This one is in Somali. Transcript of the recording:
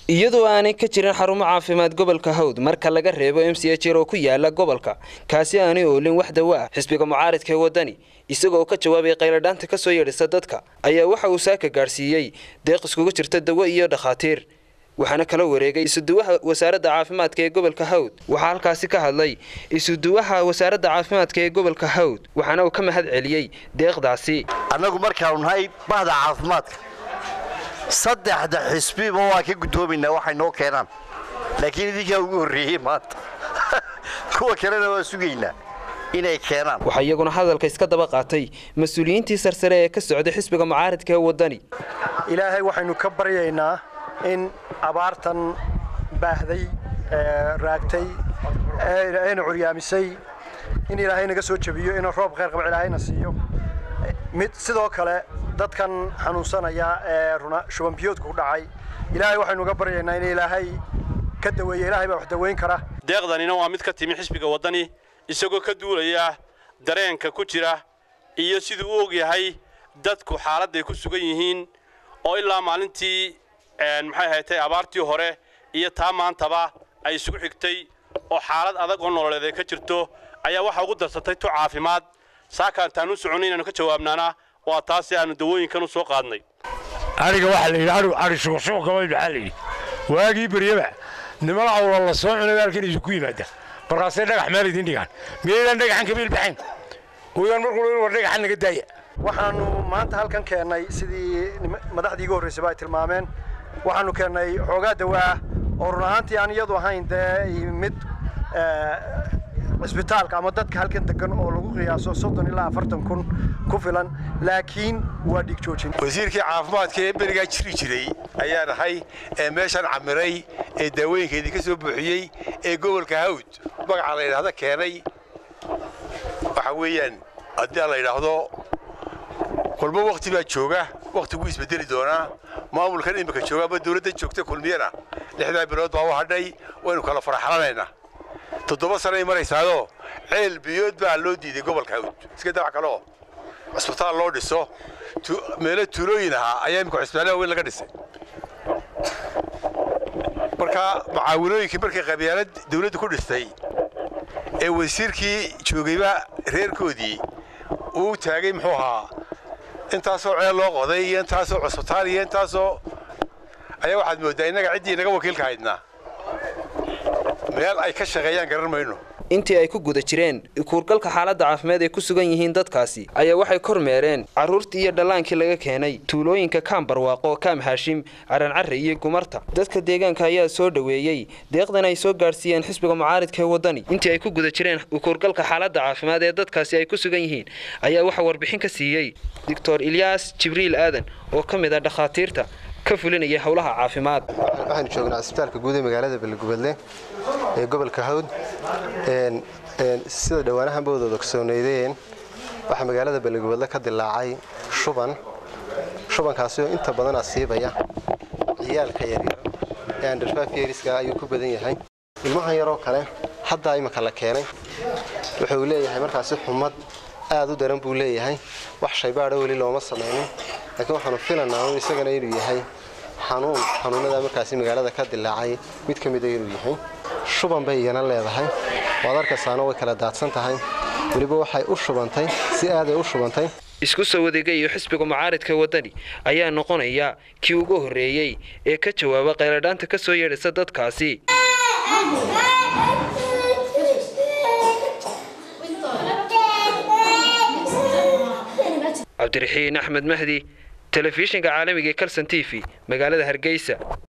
iyadoo aanay ka jirin xarumo caafimaad gobolka hawd marka laga reebo m c h oo ku yaala gobolka kaasi aanay oolin wax dawo ah xisbiga mucaaridka ee waddani isagoo ka jawaabay qayladhaanta ka soo yeedhisa dadka ayaa waxa uu saaka gaadhsiiyey deeq iskugu jirta dawo iyo dhakhaatiir waxaana kala wareegay isuduwaha wasaaradda caafimaadka ee gobolka hawd waxaa halkaasi ka hadlay isuduwaha wasaaradda caafimaadka ee gobolka hawd waxaana uu ka mahad celiyey deeqdaasi annagu markaanu nahay bahda caafimaadka saddexda xisbiba waa ka guddoomaynaa waxay noo keenaan laakiin idinkaa ugu horreeyey maanta kuwa kalena waa sugaynaa inay keenaan waxaa iyaguna hadalka iska daba qaatay mas-uuliyiintii sarsare ee ka socday xisbiga mucaaridka ee waddani ilaahay waxaynu ka baryaynaa in abaartan baahday raagtay eena curyaamisay in ilaahay naga soo jebiyo inuu roob khayr qaba ilaahayna siiyo mid sidoo kale dadkan xanuunsanaya ee runa shubanbiyoodku ku dhacay ilaahay waxaynu uga baryaynaa in ilaahay ka daweeya ilaahay baa wax daweyn kara deeqdanina waa mid ka timi xisbiga waddani isagoo ka duulaya dareenka ku jira iyo siduu u og yahay dadku xaaladday ku sugan yihiin oo ilaa maalintii maxay haytay abaartii hore iyo taa maantaba ay isugu xigtay oo xaalad adag oo nololeed ay ka jirto ayaa waxaa ugu darsatay tu caafimaad saakaantaan u soconay inaanu ka jawaabnaana waa taasi aanu dawooyinkan u soo qaadnay ariga waxaa la yidhi adhu adhi shuqshuqkabay maxaa la yidhi waagii beryaba niman awla la soo cunay halkan idinku yimaada markaasay dhagax meel idin dhigaan miyaydaan dhagaxan kabiil baxayn wayaan markuu war dhagaxan naga daaya waxaanu maanta halkan keennay sidii madaxdii iga horraysayba ay tilmaameen waxaanu keennay xoogaa dawaa oo run ahaantii aan iyadu ahayn dee mid cisbitaalka ama dadka halkan degan oo lagu qiyaaso soddon ilaa afartan kun ku filan laakiin waa dhig joojin wasiirkii caafimaadka ee berigaa jiri jiray ayaa nahay ee meeshan camiray ee daawooyinka idinka soo buuxiyey ee gobolka hawd magaca la yidhaahda keenay waxa weeyaan haddii la yidhaahdo kulmo wakti baa jooga wakhtiguu isbedeli doonaa maamulkan imika jooga ama dawladda joogta kulmiyana lixdaa bilood baa u hadhay waynu kala faraxlanaynaa toddoba sanay maraysaadoo ceel biyood baa loo diiday gobolka hawd iska dawac kaleo cusbitaal loo dhiso meelo tuulooyin ahaa ayaa imika cusbitaalaha weyn laga dhisay marka mucaawinooyinkii markay qabyaalad dawladdu ku dhistay ee wasiirkii joogayba reerkoodii uu taagay muxuu ahaa intaasoo ceel loo qoday iyo intaasoo cusbitaal iyo intaasoo ayaa waxaad mooddaa innaga ciddii inaga wakiilka haydnaa meel ay ka shaqeeyaan garan mayno intii ay ku guda jireen kuurgalka xaaladda caafimaad ay ku sugan yihiin dadkaasi ayaa waxay kormeereen carruurtii iyo dhallaankii laga keenay tuulooyinka kaam barwaaqo kaam haashim carancarre iyo gumarta dadka deegaanka ayaa soo dhoweeyey deeqdan ay soo gaadhsiiyeen xisbiga mucaaridka ee waddani intii ay ku guda jireen kuurgalka xaaladda caafimaad ee dadkaasi ay ku sugan yihiin ayaa waxaa warbixin ka siiyey doctor ilyaas jibriil aadan oo ka mid ah dhakhaatiirta ka fulinaya howlaha caafimaad waxaanu joognaa cisbitaalka guud ee magaalada belegubadle ee gobolka hawd sida dhowaanahanba wada ogsooneydeen waxaa magaalada belegubadle ka dilaacay shuban shubankaasi oo inta badan asiibaya ciyaalka yaryar ee andherfafyeriska ayuu ku badan yahay ilmahan yaroo kale haddaa imika la keenay wuxuu leeyahay markaasi xumad aad u daran buu leeyahay wax shaybaadho weli looma samaynin laakiin waxaanu filanaa un isagana inuu yahay xanuun xanuunadaa markaasi magaalada ka dilaacay mid ka mida inuu yahay shuban bay iyana leedahay waad arkaysaana way kala daadsan tahay weliba waxay u shubantay si aaday u shubantay isku soo wadeegayo xisbiga mucaaridka waddani ayaa noqonaya kii ugu horreeyey ee ka jawaaba qayladhaanta ka soo yeedhisa dadkaasi cabdiraxiin axmed mahdi telefishinka caalamiga ee kalson t v magaalada hargeysa